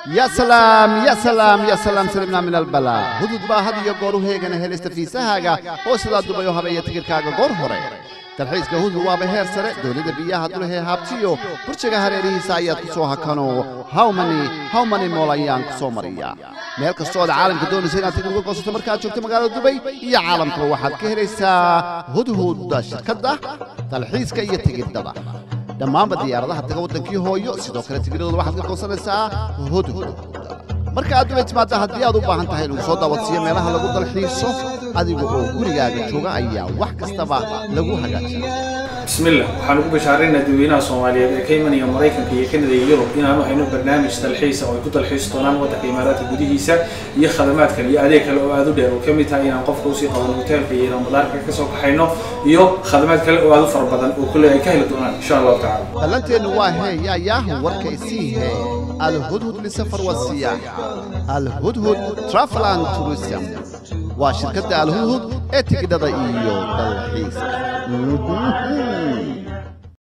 يا سلام يا سلام يا سلام سلمنا من البلاء هدود با هذه يقولوا هيغنا هلست في سهاغا هو سلا دبيو هبه يتكركاغا غور هوري dalxiiska hudu waaba heer sare dowladda biyaha dulhe haabtiyo burjiga hareerihiisa ayaad ku soo hakano hawmani hawmani mool ayaan ku soo mariya meel kastoo aad caalamka doonaysa inaad tigid uga goosato markaad joogto magaalada dubay iyo caalamka waxaad ka helaysaa hudhudda shirkadda dalxiiska iyo tigidhada dhammaanba diyaaradaha taga waddankii hooyo sidoo kale tigidhadooda waxaad ka goosanaysaa hudhud marka aad dubay timaadda haddii aad u baahan tahay lagu soo daawadsiiyo meelaha lagu dalxiiso adiga oo gurigaaga jooga ayaa wax kastaba lagu hagaajina bismillah waxaan ugu bashaaraynaa dadweynaha soomaaliyeed ee ka imanaya maraykanka iyo kanada iyo yurub inaanu hayno barnaamij dalxiisa oo ay ku dalxiisi doonaan waddanka imaaraadka gudihiisa iyo khadamaad kale iyo adeeg kale oo aad u dheer oo ka mid tahay inaan qofka usii qabano hoteelka iyo inaan madaarka ka soo kaxayno iyo khadamaad kale oo aad u fara badan oo kule ay ka heli doonaan insha allahu tacala ballanteennu waa hee yaayaahu warka isii hee alhudhud lisafar wasiyaaxa alhudhud travel and tourism waa shirkadda alhudhud ee tigidhada iyo dalxiiska